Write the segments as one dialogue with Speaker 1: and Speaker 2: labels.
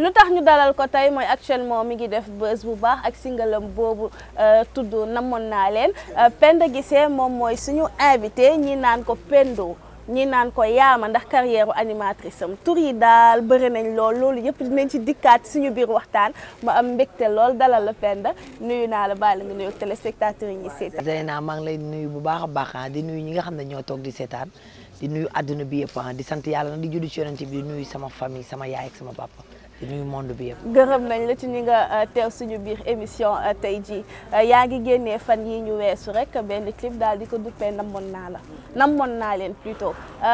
Speaker 1: lu tax ñu dalal ko tey mooy actuellement mi ngi def buzz bu baax ak singalam boobu tudd namoon naa leen Penda Guissé moom mooy suñu invité ñi naan ko Pendo ñi naan ko yaama ndax carrière animatrice am tur yi daal bëri nañ lool loolu yëpp dinañ ci dikkaat suñu biir waxtaan ma am mbégte lool dalal la Penda nuyu naa la bàyyi la nga nuyu téléspectateurs yi ñuy seetaan.
Speaker 2: Zeyna maa ngi lay nuyu bu baax a baax di nuyu ñi nga xam ne ñoo toog di seetaan di nuyu àdduna bi yëpp di sant yàlla na di julli ci yonent bi di nuyu sama famille sama yaay ak sama papa di nuyu monde bi yëpp.
Speaker 1: gërëm nañ la ci ñi nga teew suñu biir émission tey jii yaa ngi génnee fan yi ñu weesu rek benn clip daal di ko duppee namoon naa la namoon naa leen plutôt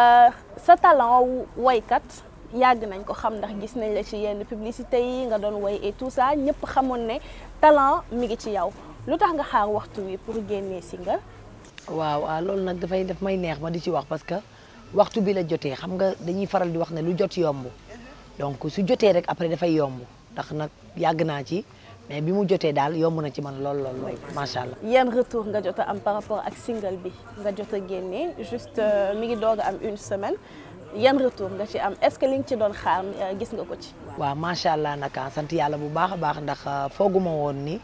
Speaker 1: sa talent woykat yàgg nañ ko xam ndax gis nañ la ci yenn publicité yi nga doon woy et tout ça ñëpp xamoon ne talent mi ngi ci yow lu tax nga xaar waxtu wi pour génnee single.
Speaker 2: waaw waaw loolu nag dafay daf may neex ma di ci wax parce que waxtu bi la jotee xam nga dañuy faral di wax ne lu jot yomb. donc su jotee rek après dafay yomb ndax nag yàgg naa ci mais bi mu jotee daal yomb na ci man lool lool lool macha allah.
Speaker 1: yan retour nga jot a am par rapport ak single bi nga jot a génnee juste mi ngi doog a am une semaine yan retour nga ci am est-ce que li nga ci doon xaar gis nga ko ci.
Speaker 2: waaw macha allah nag sant yàlla bu baax a baax ndax fooguma woon ni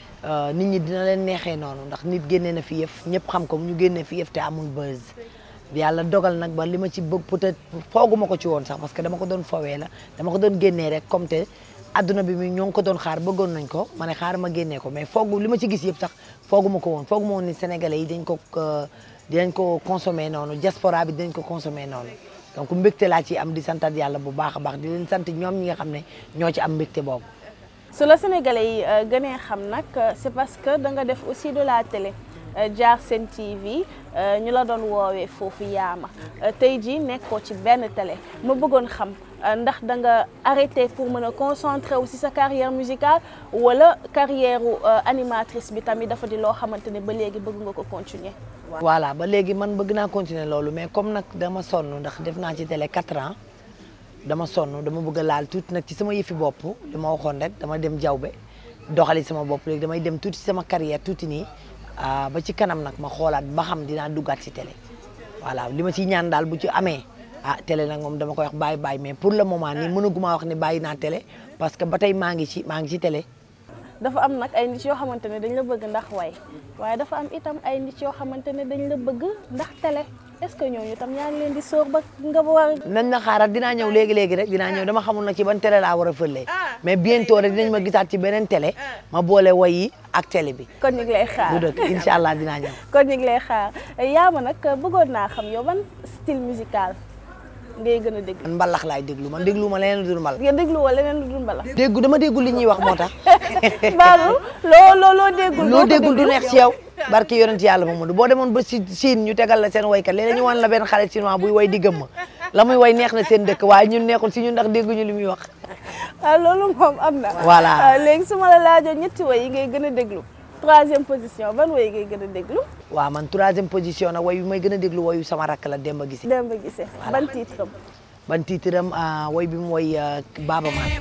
Speaker 2: nit ñi dina leen neexee noonu ndax nit génnee na fi yëf ñëpp xam ko ñu génnee fi yëf te amul buzz. yàlla dogal nag ba li ma ci bëgg peut-être fooguma ko ci woon sax parce que dama ko doon fowee la dama ko doon génnee rek comme te adduna bi mi ñoo ngi ko doon xaar bëggoon nañ ko ma ne xaar ma génnee ko mais foogu li ma ci gis yëpp sax fooguma ko woon fooguma woon ni sénégalais yi dañ ko dinañ ko consommer noonu diaspora bi dinañ ko consommer noonu donc mbégte laa ci am di santat yàlla bu baax a baax di leen sant ñoom ñi nga xam ne ñoo ci am mbégte boobu
Speaker 1: su la sénégalais yi gënee xam nag c'est parce que da nga def aussi de la télé jaar Sen TV ñu la doon woowee foofu yaama tey jii nekkoo ci benn télé ma bëggoon xam ndax da nga arrêté pour mën a concentrer wu si sa carrière musicale wala carrière animatrice bi tamit dafa di loo xamante ne ba léegi bëgg nga ko continuer.
Speaker 2: voilà ba léegi man bëgg naa continuer loolu mais comme nag dama sonn ndax def naa ci télé 4 ans dama sonn dama bëgg a laal tuuti nag ci sama yëfi bopp li ma waxoon rek dama dem jawbe doxali sama bopp léegi damay dem tuuti sama carrière tuuti nii. ba ci kanam nag ma xoolaat ba xam dinaa duggaat ci télé voilà li ma ciy ñaan daal bu ci amee ah télé nag moom dama koy wax bàyyi bàyyi mais pour le moment nii mënaguma wax ne bàyyi naa télé parce que ba tey maa ngi ci maa ngi ci télé.
Speaker 1: dafa am nag ay nit yoo xamante ne dañ la bëgg ndax way waaye dafa am itam ay nit yoo xamante ne dañ la bëgg ndax télé est-ce que ñooñu tam yaa ngi leen di sóor ba nga war
Speaker 2: nañ na xaaral dinaa ñëw léegi léegi rek dinaa ñëw dama xamul nag ci ban télé laa war a fëlee mais bientôt rek dinañ ma gisaat ci beneen télé ma boole way yi ak télé bi.
Speaker 1: kon ñu ngi lay xaar
Speaker 2: du dëkk incha allah dinaa ñëw.
Speaker 1: kon ñu ngi lay xaar yaa ma nag bëggoon naa xam yow ban style musical ngay gën a déglu.
Speaker 2: man mbalax laay déglu man déglu ma leneen lu dul mbalax.
Speaker 1: nga déglu wala leneen lu dul mbalax.
Speaker 2: déggu dama déggul li ñuy wax moo tax.
Speaker 1: Badou loo loo loo déggul.
Speaker 2: loo déggul du neex ci yow. barki yonent yàlla Mamadou boo demoon ba si Chine ñu tegal la seen waykat léeg-léeg ñu wan la benn xale chinois buy way di gëmm la muy way neex na seen dëkk waaye ñun neexul si ñun ndax dégguñu li muy wax.
Speaker 1: ah loolu moom am na.
Speaker 2: voilà
Speaker 1: léegi su ma la laajoon ñetti way yi ngay gën a déglu. troisième position ban way ngay gën a déglu.
Speaker 2: waaw man troisième position nag way yu may gën a déglu wayu sama rakk la Demba Guissé.
Speaker 1: Demba Guissé ban titre am.
Speaker 2: ban titre am way bi mu way Baaba Maal.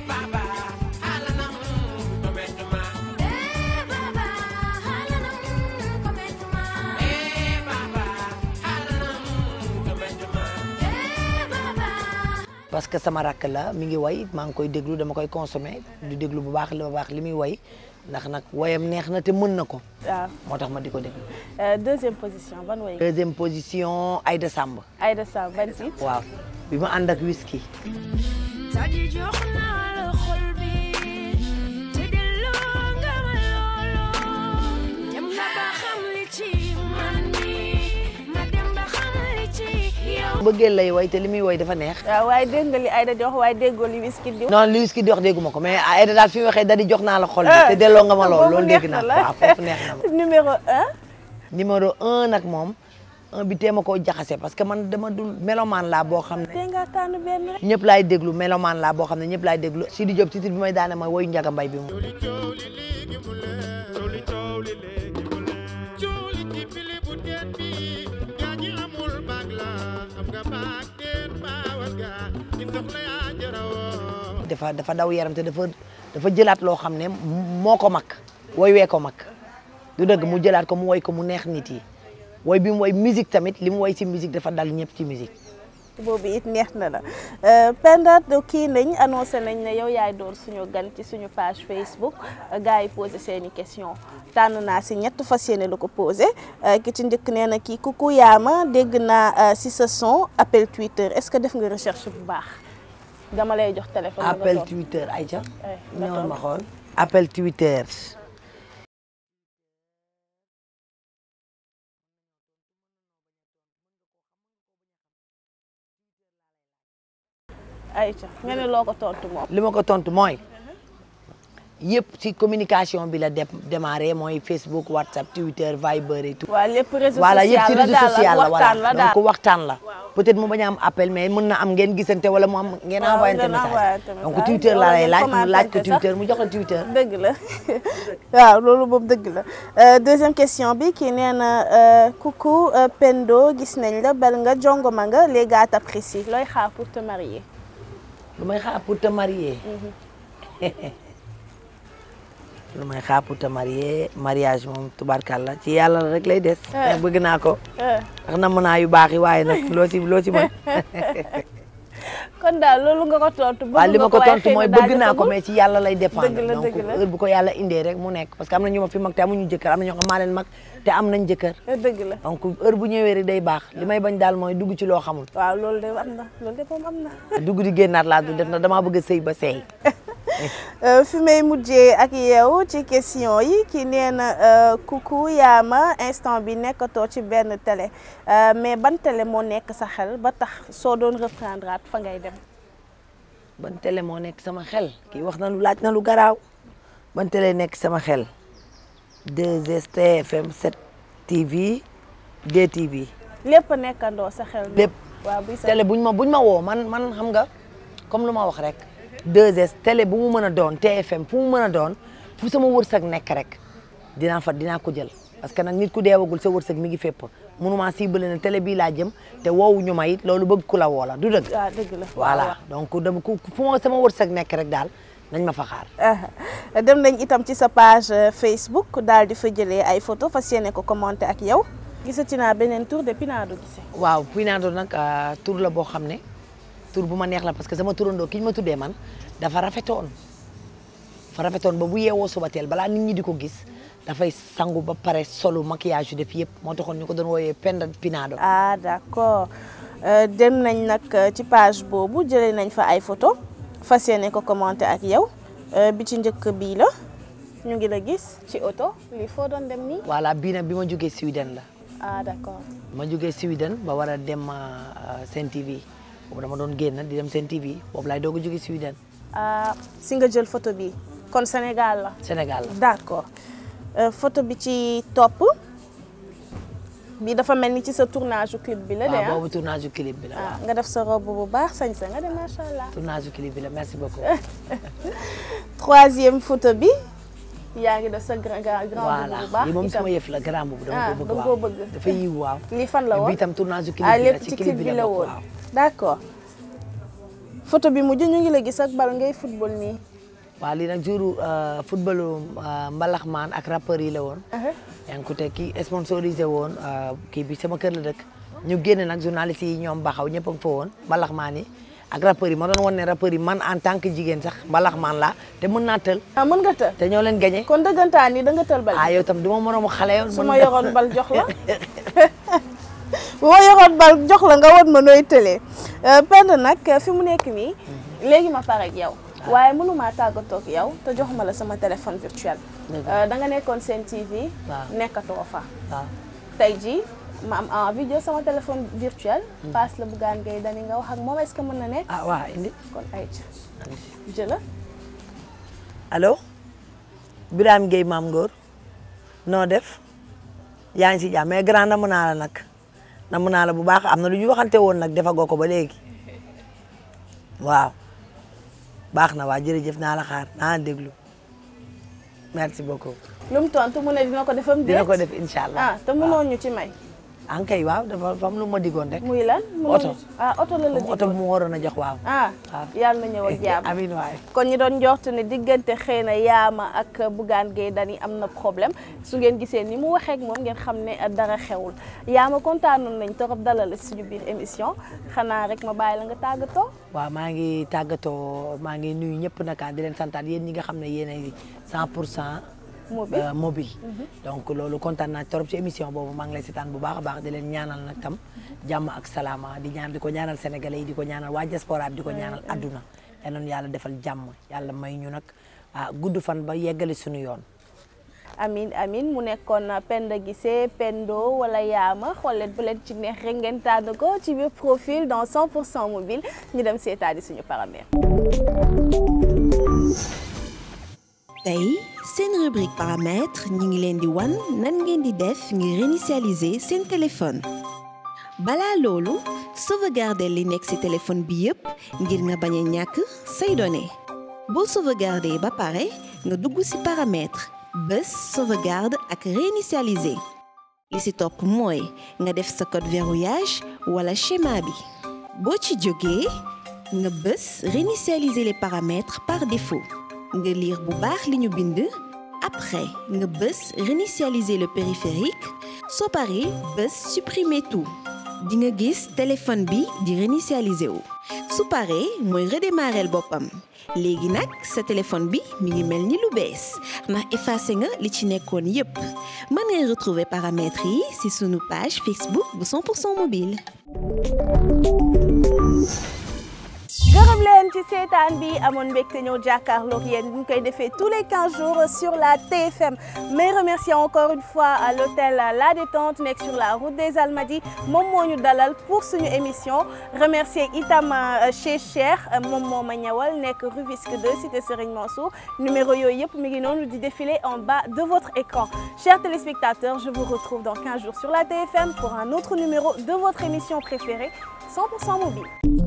Speaker 2: parce que sama rakk la mi ngi way maa ngi koy déglu dama koy consommer du déglu bu baax li bu baax li muy way ndax nag wayam neex na te mën na ko.
Speaker 1: waaw
Speaker 2: moo tax ma di ko déglu.
Speaker 1: deuxième position ban way.
Speaker 2: deuxième position Aïda Samb.
Speaker 1: Aïda Samb ban titre.
Speaker 2: waaw bi ma ànd ak whisky. bëggee lay way te li muy way dafa neex.
Speaker 1: waaw waaye dégg nga li Aïda di wax waaye déggoo li Wizkid di wax.
Speaker 2: non li Wizkid di wax dégguma ko mais Aïda daal fi mu waxee da di jox naa la xol bi te delloo nga ma lool loolu dégg naa waaw foofu neex na ma.
Speaker 1: numéro un.
Speaker 2: numéro un nag moom un bi teema koo jaxase parce que man dama dul mélomane laa boo xam ne.
Speaker 1: tey nga tànn benn rek.
Speaker 2: ñëpp laay déglu mélomane laa boo xam ne ñëpp laay déglu Sidi Diop titre bi may daane mooy woyu Njaga Mbay bi mu. dafa dafa daw yaram te dafa dafa jëlaat loo xam ne moo ko mag woy wee ko mag du dëgg mu jëlaat ko mu woy ko mu neex nit yi woy bi mu woy musique tamit li mu woy ci musique dafa dal ñëpp ci musique
Speaker 1: boobu it neex na la Penda kii nañ annoncé nañ ne yow yaay doon suñu gan ci suñu page Facebook gars yi posé seeni question tànn naa si ñett fas yéene la ko posé ki ci njëkk nee na kii kuku yaama dégg naa si sa son appel Twitter est-ce que def nga recherche bu baax dama lay jox téléphone.
Speaker 2: appel Twitter Aïcha. ñëwal ma xool appel Twitter.
Speaker 1: Aïcha nga ne loo ko tontu moom.
Speaker 2: li ma ko tontu mooy yëpp ci communication bi la démarré mooy Facebook WhatsApp Twitter Viber et tout.
Speaker 1: waaw lépp réseau
Speaker 2: voilà yëpp ci
Speaker 1: social la
Speaker 2: réseau social la
Speaker 1: waxtaan la
Speaker 2: voilà
Speaker 1: daal
Speaker 2: donc waxtaan la. peut-être mu bañ a am appel mais mën na am ngeen gisante wala mu am ngeen
Speaker 1: waaw
Speaker 2: envoyé
Speaker 1: ngeen
Speaker 2: message
Speaker 1: envoyé message.
Speaker 2: donc Twitter la lay laaj mu
Speaker 1: Wala ngeen
Speaker 2: laaj ko
Speaker 1: commenté sax.
Speaker 2: Twitter mu jox la Twitter.
Speaker 1: dëgg la waaw loolu moom dëgg la Euh, deuxième question bi kii nee na euh, coucou euh, Pendo gis nañ la bel nga jongoma nga les gars t'apprécient looy xaar pour te marier.
Speaker 2: lu may xaar pour te marier. lu may xaar pour te marier mariage moom tubarkalla ci yàlla rek lay des.
Speaker 1: Eh.
Speaker 2: te bëgg naa ko.
Speaker 1: Euh,
Speaker 2: ndax namm naa yu baax yi waaye nag loo ci loo ci mën.
Speaker 1: kon daal loolu nga ko tontu. bëgg
Speaker 2: waaw li ma
Speaker 1: nga
Speaker 2: ko
Speaker 1: waaye
Speaker 2: tontu
Speaker 1: xëy
Speaker 2: mooy
Speaker 1: na daal
Speaker 2: bëgg naa ko
Speaker 1: jotagul.
Speaker 2: mais ci yàlla lay dépendre.
Speaker 1: Dëgg la,
Speaker 2: donc
Speaker 1: dëgg la.
Speaker 2: heure bu ko yàlla indee rek mu nekk parce que am na ñu ma fi mag te amuñu jëkkër am na ñoo xam maa leen mag te am nañ jëkkër.
Speaker 1: Euh, dëgg la
Speaker 2: donc heure bu ñëwee rek day baax li may bañ daal mooy dugg ci loo xamul.
Speaker 1: waaw loolu de am na loolu de moom am na.
Speaker 2: dugg di génnaat laa du def na damaa bëgg a sëy ba seey.
Speaker 1: Euh, fi may mujjee ak yow ci question yi ki nee na euh, coucou yaama instant bi nekkatoo ci benn télé Euh, mais ban télé moo nekk sa xel ba tax soo doon reprendre at fa ngay dem.
Speaker 2: ban télé moo nekk sama xel kii wax na lu laaj na lu garaaw ban télé nekk sama xel 2S TFM 7 TV DTV
Speaker 1: lépp nekkandoo sa xel.
Speaker 2: lépp
Speaker 1: waaw buy sa
Speaker 2: télé buñ ma buñ ma woo man man xam nga comme lu ma wax rek 2S télé bu mu mën a doon TFM fu mu mën a doon fu sama wërsëg nekk rek dinaa fa dinaa ko jël parce que nag nit ku deewagul sa wërsëg mi ngi fépp mënuma ciblé ne télé bii laa jëm te woowuñu ma it loolu bëgg ku la woo la du dëgg
Speaker 1: waaw dëgg la.
Speaker 2: voilà donc dama ku fu ma sama wërsëg nekk rek daal nañ ma fa xaar
Speaker 1: Ah, dem nañ itam ci sa page euh, Facebook daal di fa jëlee ay photo fas yéene ko commenté ak yow. gisati naa beneen tour de Pinado Guissé.
Speaker 2: waaw Pinado nag euh, tur la boo xam ne tur bu ma neex la parce que sama turandoo ki ñu ma tuddee man dafa rafetoon dafa rafetoon ba bu yeewoo suba teel balaa nit ñi di ko gis dafay sangu ba pare solu maquillage yu def yëpp moo taxoon ñu ko doon wooyee Penda Pinado
Speaker 1: ah d'accord Euh, dem nañ nag euh, ci page boobu jëlee nañ fa ay photo fas yéene ko commenté ak yow Euh, bi ci njëkk bii la ñu ngi la gis ci oto lii foo doon dem nii.
Speaker 2: voilà bii nag bi ma jógee Sweden la
Speaker 1: ah d'accord
Speaker 2: ma jógee Sweden ba war a dem euh, Sen TV boobu dama doon génn di dem Sen TV boobu laay doog a jógee Sweden
Speaker 1: ah si nga jël photo bi kon Sénégal la.
Speaker 2: Sénégal la
Speaker 1: d'accord Euh, photo bi ci topp bi dafa mel ni ci sa tournage u clip bi la de
Speaker 2: waaw
Speaker 1: ah.
Speaker 2: boobu tournage du clip bi la
Speaker 1: ah
Speaker 2: waaw
Speaker 1: nga def sa robe bu baax sañ sa nga dem macha allah.
Speaker 2: tournage du clip bi la merci beaucoup
Speaker 1: troisième photo bi yaa ngi def sa grand grand grand
Speaker 2: voilà
Speaker 1: bu baax
Speaker 2: lii moom
Speaker 1: itam.
Speaker 2: sama yëf la grand boobu dama
Speaker 1: ah
Speaker 2: ko bëgg
Speaker 1: dama
Speaker 2: waaw
Speaker 1: koo bëgg.
Speaker 2: dafa yiw waaw
Speaker 1: lii fan la
Speaker 2: bi
Speaker 1: woon
Speaker 2: itam tournage du clip
Speaker 1: ah
Speaker 2: bi la
Speaker 1: lépp
Speaker 2: ci
Speaker 1: ci
Speaker 2: clip bi la bokk
Speaker 1: woon
Speaker 2: waaw
Speaker 1: d'accord photo bi mujj ñu ngi la gis ak bal ngay football nii.
Speaker 2: waaw lii nag jour footballu mbalax maan ak rappeurs yi la woon yaa ngi ko teg kii sponsorisé woon euh, kii bi sama kër la dëkk ñu génne nag journaliste yi ñoom baxaw ñëpp a ngi fa woon mbalax maan yi ak rappeurs yi ma doon wan ne rappeurs yi man en tant que jigéen sax mbalax maan laa te mën naa tël
Speaker 1: ah mën nga tël
Speaker 2: te ñoo leen gagné
Speaker 1: kon dëggantaan ni da nga tël bal.
Speaker 2: ah yow tam du ma moroomu xale yoon
Speaker 1: su ma yoroon bal jox la bu ma yoroon bal jox la nga won ma nooy tëlee Penda nag fi mu nekk nii léegi ma pare ak yow waaye mënumaa tàggatoo ak yow te joxuma la sama téléphone virtuel
Speaker 2: Dëgg
Speaker 1: da nga nekkoon seen TV
Speaker 2: Waaw.
Speaker 1: nekkatoo fa
Speaker 2: waaw
Speaker 1: tey jii ma am envie jël sama téléphone virtuel passe la Bougane Gueye Dany nga wax ak moom est-ce que mën na nekk
Speaker 2: ah waaw indi
Speaker 1: kon ay jëla
Speaker 2: allo Birame Gueye Maam Ngor noo def yaa ngi si jàmm mais grand namm naa la nag namm naa la bu baax am na lu ñu waxante woon nag defagoo ko ba léegi waaw baax na waa jërëjëf naa la xaar naa la déglu merci beaucoup
Speaker 1: lu mu tontu mu ne dina ko defam
Speaker 2: dina
Speaker 1: déet
Speaker 2: ko def incha allah
Speaker 1: ah te mënoo ñu ci may
Speaker 2: an kay waaw dafa dafa am lu ma digoon rek
Speaker 1: muy lan mu
Speaker 2: Oto.
Speaker 1: ah oto la la
Speaker 2: comme oto bu mu waroon a jox waaw
Speaker 1: ah
Speaker 2: waaw.
Speaker 1: yàlla na ñëw ak jàmm
Speaker 2: amiin waay
Speaker 1: kon ñi doon njortu ne diggante xëy na Yaama ak Bougane Gueye Dany am na problème su ngeen gisee ni mu waxee ak moom ngeen xam ne dara xewul Yaama kontaanoon nañ torop dalal la suñu biir émission xanaa rek ma bàyyi la nga tàggatoo.
Speaker 2: waaw maa ngi tàggatoo maa ngi nuyu ñëpp naka di leen santaat yéen ñi nga xam ne yéen ay 100 pour cent
Speaker 1: Mobile.
Speaker 2: euh, mobile donc loolu kontaan naa trop ci émission boobu maa ngi lay seetaan bu baax a baax di leen ñaanal nag tam jàmm ak salaama di ñaan di ko ñaanal sénégalais yi di ko ñaanal waa diaspora bi di ko ñaanal adduna yal na nu yàlla defal jàmm yàlla may ñu nag ah gudd fan ba yeggali suñu yoon
Speaker 1: amin amin mu nekkoon Penda Guissé Pendo wala Yaama xool leen bu leen ci neex rek ngeen tànn ko ci biir profil dans 100% mobile ñu dem seetaani suñu paramètre.
Speaker 3: tey seen rubrique paramètres ñi ngi leen di wan nan ngeen di def ngir réinitialiser seen téléphone balaa loolu sauvegarder li nekk ci téléphone bi yépp ngir nga bañ a ñàkk say données boo sauvegarder ba pare nga dugg ci paramètres bés sauvegarde ak réinitialiser li ci topp mooy nga def sa code verrouillage wala schéma bi boo ci jógee nga bés réinitialiser les paramètres par défaut nga lire bu baax li ñu bind après nga bés réinitialiser le périphérique soo paree bés supprimer tout di nga gis téléphone bi di réinitialiser wu su paree mooy redémarrer boppam léegi nag sa téléphone bi mi ngi mel ni lu bees ndax effacé nga li ci nekkoon yépp mën ngay retrouver paramètres yi ci sunu page Facebook bu 100% mobile.
Speaker 1: gërëm leen ci seetaan bi amoon mbégte ñëw jàkkaarloog yéen ñu koy defee tous les 15 jours sur la TFM mais remercier encore une fois à l'hôtel La Détente nekk sur la route des Almadies moom moo ñu dalal pour suñu émission remercier itam chez Cheikh moom moo ma ñëwal nekk Rufisque 2 cité Serigne Mansour numéro yooyu yëpp mi ngi noonu di défiler en bas de votre écran chers téléspectateurs je vous retrouve dans 15 jours sur la TFM pour un autre numéro de votre émission préférée 100% mobile